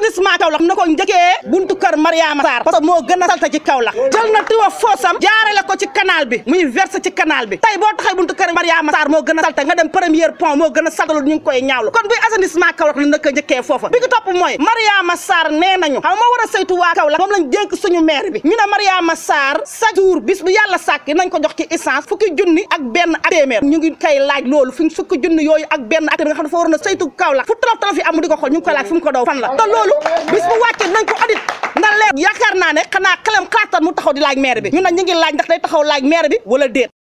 assainissement Kaolack na ko njëkkee buntu kër Mariama Sarr parce que moo gën a salte ci Kaolack jël na tiwa foosam jaarale ko ci canal bi muy verse ci canal bi tey boo taxee buntu kër Mariama Sarr moo gën a salte nga dem premier pont moo gën a saltalu ñu ngi koy ñaawlu kon buy assainissement Kaolack la naka njëkkee foofa bi ko topp mooy Mariama Sarr nee nañu xam moo war a saytu waa Kaolack moom lañ dénk suñu maire bi ñu ne Mariama Sarr chaque jour bis bu yàlla sàkk nañ ko jox ci essence fukki junni ak benn ak téeméer ñu ngi koy laaj loolu fi fukki junni yooyu ak benn ak téeméer nga xam dafa waroon a saytu Kaolack fu tolof tolof yi am di ko xool ñu ngi koy laaj fu mu ko daw fan la te loolu bis bu wàccee nañ ko audit ndax léegi yaakaar naa ne xanaa xelam xalaatan mu taxaw di laaj maire bi ñu ne ñu ngi laaj ndax day taxaw laaj maire bi wala déet